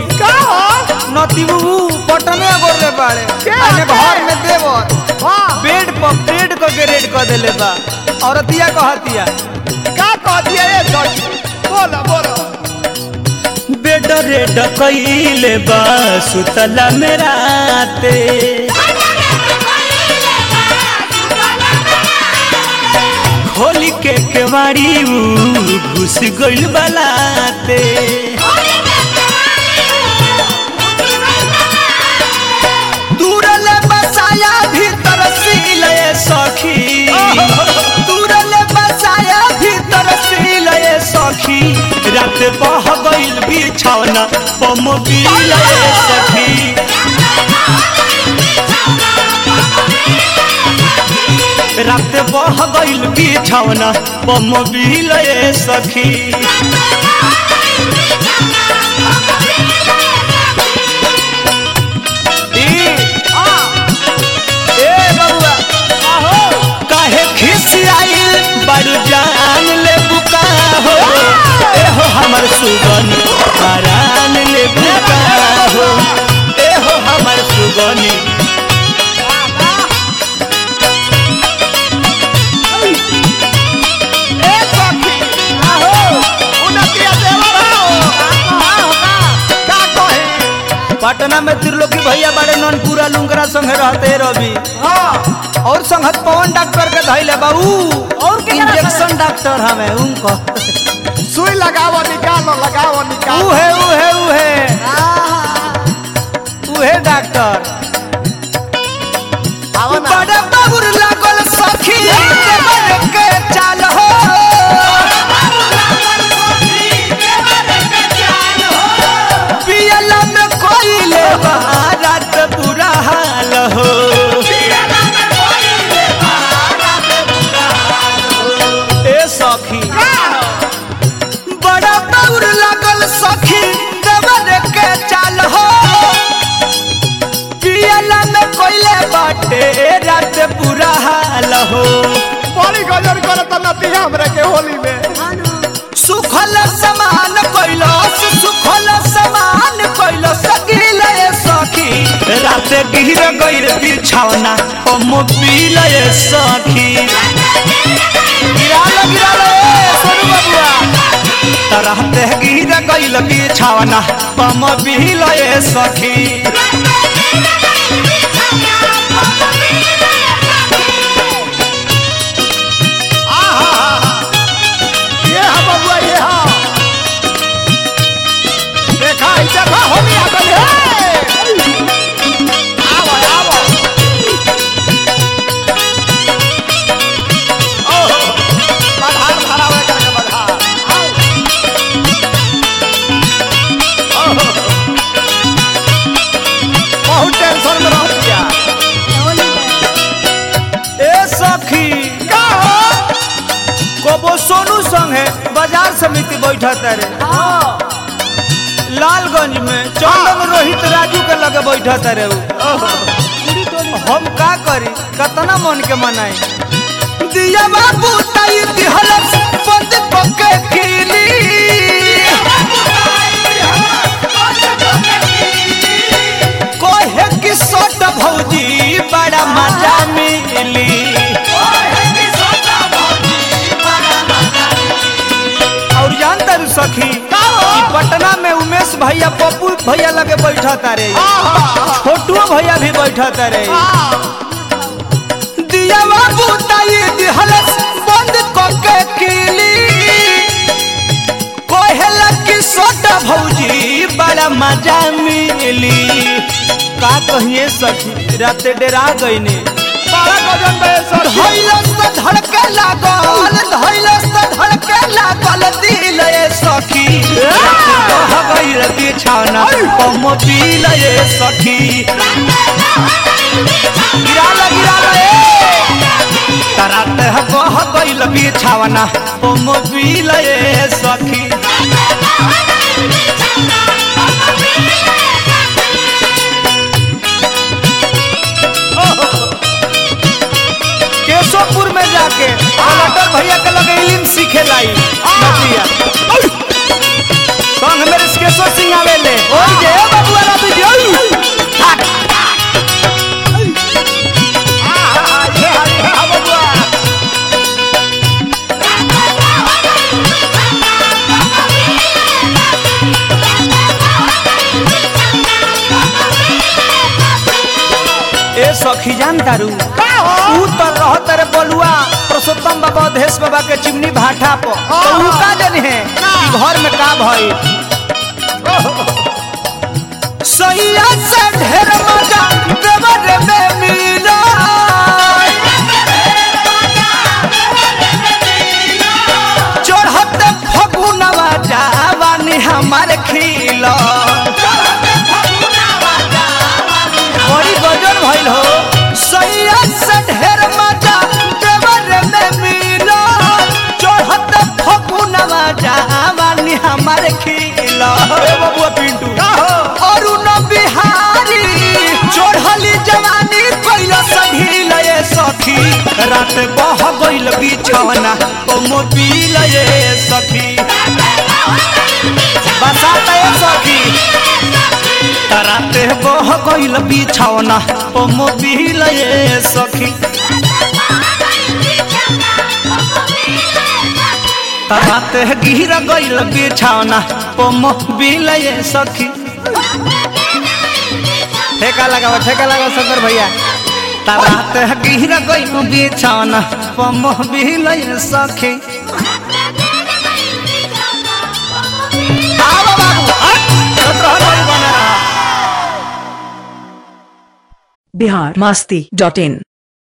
का हो नतीबू पटने गोरले बाड़े के अने आके? घर में देवर हाँ बेड पर बेड क के रेड क देले बा औरतिया कहतिया का कह दिया ये सखी बोलो बोलो बेड रेड कइले बा सुतला मेराते खोली के केवाड़ी ऊ घुस गइल बलाते दूरल बसाया भीतर सीले सखी दूरल बसाया भीतर सीले सखी रात बह गइल बिछौना पम बिले सखी रात बह गइल बिछौना पम बिले सखी ई ए बबुआ काहे खिसियाइल बड़ जान ले बुका हो ए हो हमर सुगन हरान ले बुका हो ए हो हमर सुगनी ए सखी आहो उन्नतिया देवर हो का कहे पटना में त्रिलोकी भैया बड़े ननपुरा लुंगरा संगे रहते रवि हाँ और संगत पवन डॉक्टर के धैले बाबू और के करा इंजेक्शन डॉक्टर हमें उनको सुई लगाओ निकालो लगाओ निकालो उहे उहे उहे उहे डॉक्टर आओ ना बड़े बाबुर लागल सखी देवर के चाल हो पियला में कोइले रात बुरा हाल हो ए सखी बड़ा बाबुर लागल सखी देवर के चाल हो पियला में कोइले बाटे रात बुरा हाल हो बड़ी गजर करत नती हमरे के होली में सुखल समान कैलस सुखल समान कैलस गिले सखी रात गिर गइल बिछौना पम बिले सखी गिराल गिराल ए सोनू बबुआ तरहते गिर गइल बिछौना पम बिले सखी ये हा बबुआ ये हा देखा ई देखा होली आ गई है आवो आवो ओहो बधार भरा हुआ करके बधार आओ ओहो बहुत टेंशन में रह गया ए सखी का हो कबो सोनू संगे बाजार समिति बैठत रे लालगंज में चंदन रोहित राजू के लगे बैठत रे उ। हम का करी कतना मन के मनाई दिया बाबू ताई दिहलस बंद पके खिली कोहे की सोट भौजी बड़ा मजा मिली और जानता रू सखी ई पटना में उमेश भैया पप्पू भैया लगे बैठा तारे छोटू भैया भी बैठा तारे दिया बाबू ताई दिहलस बंद कके किली कोहेला की सोटा भौजी बड़ा मजा मिली का कहिए सखी रात डेरा गईने बड़ा गजन में सर धैलस त धड़के लागल धैलस त धड़के लागल दिल ए सखी कह गई रति छाना कम पील ए सखी गिराल गिराल ए तरात कह गई लबी छावना कम पील ए सखी केशवपुर में जाके कलेक्टर भैया के लगे इलिम सीखे लाई नदिया संग मेरे केशव सिंह आवेले ओई जे सखी जान तारू का हो ऊ तो रहत रे बलुआ पुरुषोत्तम बाबा अधेश बाबा के चिमनी भाटा पर तो ऊ का जन है कि घर में का भई सैया से ढेर मजा देवर में मिला चढ़त फगुनवा जावानी हमार खिला बड़ी गजल भइल हो सैया से ढेर मजा देवर में मिला चढ़त फगुनवा जावानी हमार खिला ए बबुआ पिंटू का हो अरुण बिहारी चढ़ली जवानी कोइल सभी लये सखी रात बह गइल बिछौना ओ मोबिल ये सखी बसात ये सखी रात बह गइल बिछौना ओ मोबिल ये सखी रात गिर गइल बिछौना ओ मोबिल ये सखी ठेका लगाओ ठेका लगाओ शंकर भैया रात गिर गइल बिछौना ओ मोबिल ये सखी आओ बाबू हट चल रहा बना रहा बिहार मस्ती डॉट इन